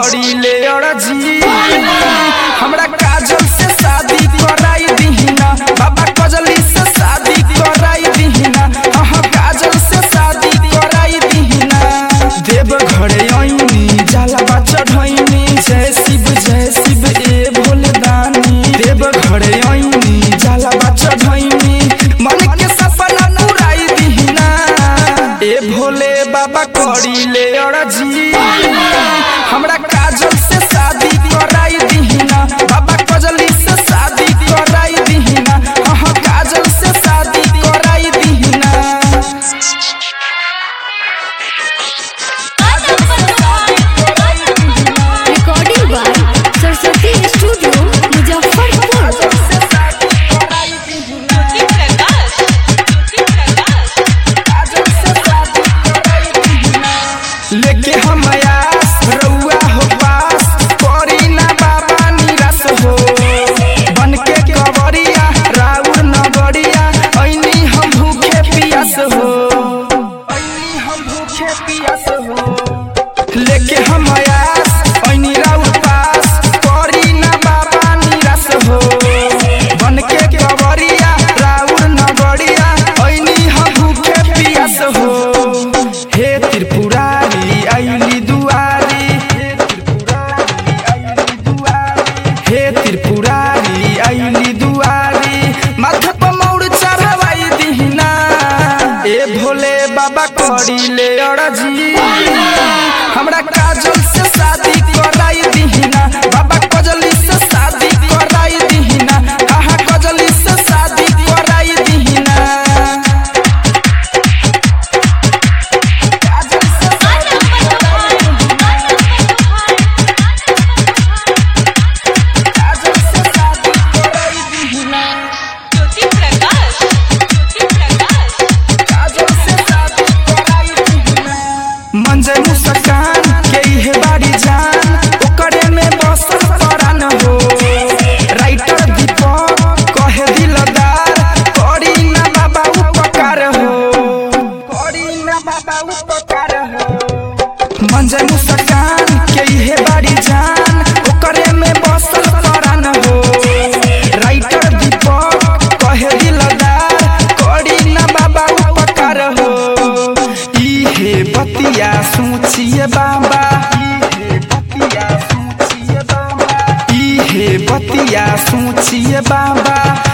करी ले अड़जी हमरा काजल से शादी कराई दीहिना बाबा कजली से शादी कराई दीहिना हाँ काजल से शादी कराई दीहिना देव घरे आईनी जाला बा चढ़ैनी जय शिव जय शिव ए भोले दानी देव घरे आईनी जाला बा चढ़ैनी मन के सपना पुराई दीहिना ए भोले बाबा करी ले अड़जी हमरा काजल से शादी कराई दीहिना बाबा कजली से शादी कराई दीहिना हाँ काजल से शादी कराई दीहिना Recording by Saraswati Studio, Muzaffarpur. लेके हम आयास रउआ हो पास करी ना बाबा निराश हो बन के कवरिया राउर नगरिया ऐनी हम भूखे पियास हो ऐनी हम भूखे पियास हो लेके हम आयास ऐनी राउर पास करी ना बाबा निराश हो बन के कवरिया राउर नगरिया ऐनी हम भूखे पियास हो हे त्रिपुरारी आइली दुआरी हे त्रिपुरारी आइली दुआरी माथे पर मौर चढ़वाई दीहिना ए भोले बाबा करी ले अड़जी हमरा काजल से शादी कराई दीहिना बाबा कजली से शादी कराई दीहिना हाँ कजली से शादी कराई दीहिना मंजर मुस्कान के इहे बाड़ी जान ओकरे में बसल परान हो राइटर दीपक कहे दिलदार करी ना बाबा उपकार हो करी ना बाबा उपकार हो मंजर मुस्कान के इहे बाड़ी जान ओकरे में बसल परान हो राइटर दीपक कहे दिलदार करी ना बाबा उपकार हो इहे बतिया सोचिए बाबा इहे बतिया सोचिए बाबा इहे बतिया सोचिए बाबा